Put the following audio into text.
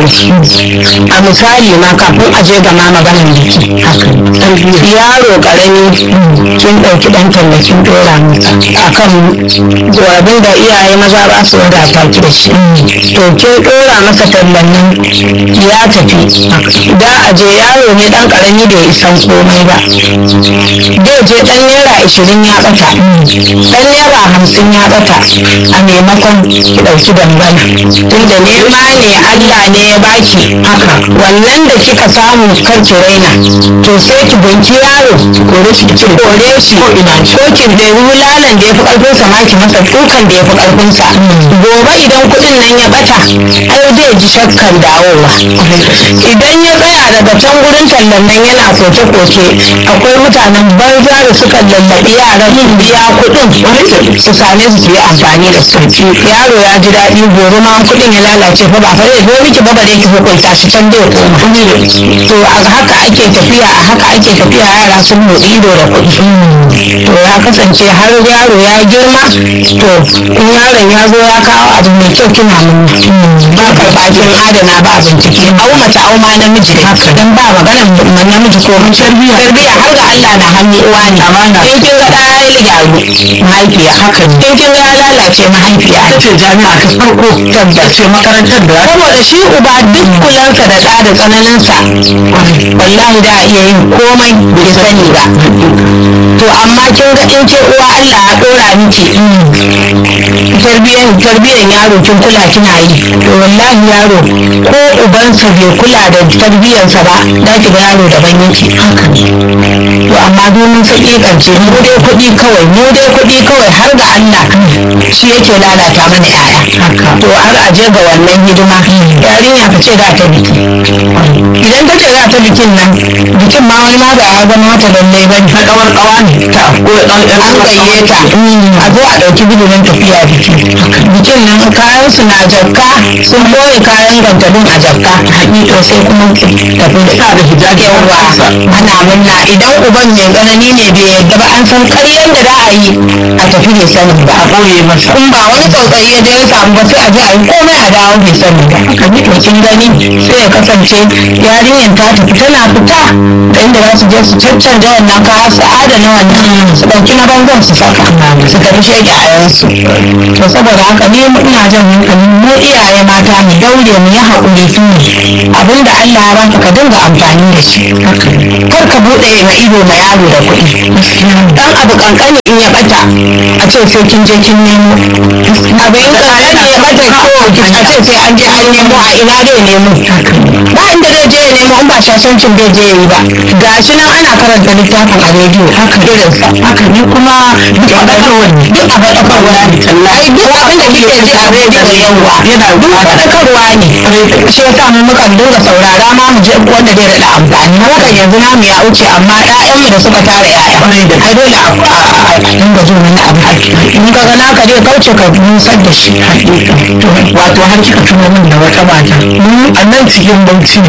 a misali ma kafin a je ga ma maganar biki yaro karami kin ɗauki ɗan talla kin ɗora masa akan abin da iyaye maza ba su wadata ki da shi to kin ɗora masa tallan nan ya tafi da a je yaro ne ɗan karami da ya isan komai ba zai je ɗan naira ashirin ya ɓata ɗan naira hamsin ya ɓata a maimakon ki ɗauki dangana tunda nema ne Allah ne ya baki haka wannan da kika samu kar ki raina to sai ki banki yaro kore shi ki kore shi ko ina ko ki da wulalan da yafi karfin sa ma ki masa dukan da yafi karfin sa gobe idan kuɗin nan ya bata ai zai ji shakkan dawowa idan ya tsaya daga can gurin tallan nan yana koke koke akwai mutanen banza da suka lallabi yaran su biya kuɗin su same su su yi amfani da su yaro ya ji daɗi gobe ma kuɗin ya lalace fa ba fa zai zo miki ba bare ki hukunta shi can zai koma to a haka ake tafiya a haka ake tafiya yara sun motsi ido da kuɗi to ya kasance har yaro ya girma to in yaron ya zo ya kawo abu mai kyau kina mun ba karɓa kin adana ba bincike au mace au ma namiji haka dan ba maganar namiji ko mun tarbiyya tarbiyya har ga Allah na hannu uwa ne amana in kin ga ɗaya ya gyaru mahaifiya haka in kin ga ya lalace mahaifiya ce jami'a ta farko tabbace makarantar da saboda shi uba duk kulansa da ɗa da tsananinsa wallahi da iya yin komai bai sani ba to amma kin ga in ke uwa Allah ya ɗora miki tarbiyan tarbiyan yaro kin kula kina yi to wallahi yaro ko ubansa bai kula da tarbiyansa ba da ki ga yaro daban yake haka to amma domin saki kance mu dai kuɗi kawai mu dai kuɗi kawai har ga Allah shi yake lalata mana yaya to har a je ga wannan hidima yarinya ka ce za ta biki idan ta ce za ta bikin nan bikin ma wani ma ba ya zama mata lallai ba ne kawar kawa ne ta ko dan an gayye ta a zo a ɗauki bidiyon tafiya biki bikin nan kayan su na jakka sun boye kayan gantalin a jakka hakika sai kuma tafi da ta da hijabi yawa ana murna idan uban mai tsanani ne bai yadda ba an san karyan da za a yi a tafi bai sani ba a boye masa in ba wani tsautsayi ya je ya samu ba sai a je a yi komai a dawo bai sani ba haka ne to kin gani sai ya kasance yarinyar ta tafi tana fita da inda za su je su caccanja wannan kaya su adana wannan su ɗauki na bangon su saka su tafi shege a yansu to saboda haka ne ina jan hankali mu iyaye mata mu daure mu yi haƙuri su abinda Allah ya baka ka dinga amfani da shi kar ka buɗe ma ido ma yaro da kuɗi dan abu kankani in ya bata a ce sai kin je kin nemo abu in kankani ya bata ko a ce sai an je an nemo a ina zai nemo ba inda zai je ya nemo in ba shashancin bai je yi ba gashi nan ana karanta littafin a rediyo haka irinsa haka ne kuma duk a faɗakarwa duk a faɗakarwa ne ai duk abin da kike ji a rediyo yawa yana duk faɗakarwa ne shi yasa mu mukan dinga saurara ma mu je wanda zai daɗa amfani mu kan yanzu namu ya wuce amma ƴaƴanmu da suka tara ƴaƴa ai dole a dinga jin wani abu in ka ga naka zai kauce ka nusar da shi wato har kika tuno min da wata mata a nan cikin bauchi